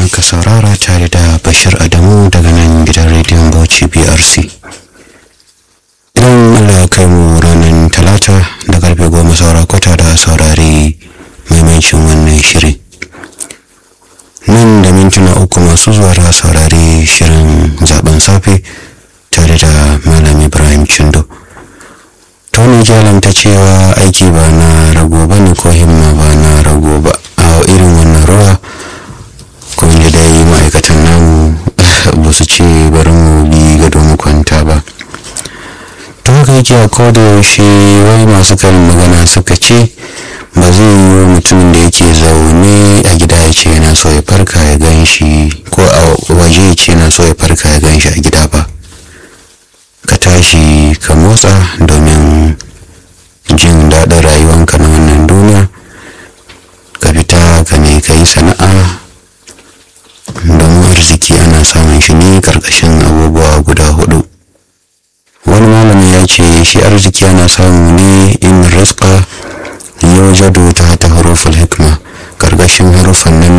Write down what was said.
aka saurara tare da bashir adamu daga nan gidan rediyon bauchi brc idan allah ya kai mu ranar talata da karfe goma saura kwata da saurari maimaicin wannan shirin nan da mintuna uku masu zuwa da saurari shirin zaben safe tare da malam ibrahim chindo tony jalam ta cewa aiki ba na rago ba ne ko himma ba na rago ba a irin wannan rawa ko da dai ma'aikatan namu ba su ce bari mu bi gado mu kwanta ba to haka yake a koda yaushe wai masu karin magana suka ce ba zai yi mutumin da yake zaune a gida ya ce yana so ya farka ya gan shi ko a waje ya ce yana so ya farka ya gan shi a gida ba ka tashi ka motsa domin jin daɗin rayuwanka na wannan duniya ka fita ka ne ka yi sana'a domin arziki ana samun shi ne karkashin abubuwa guda hudu wani malami ya ce shi arziki ana samu ne in rizqa yau jado ta ta harufin hikma karkashin harufan nan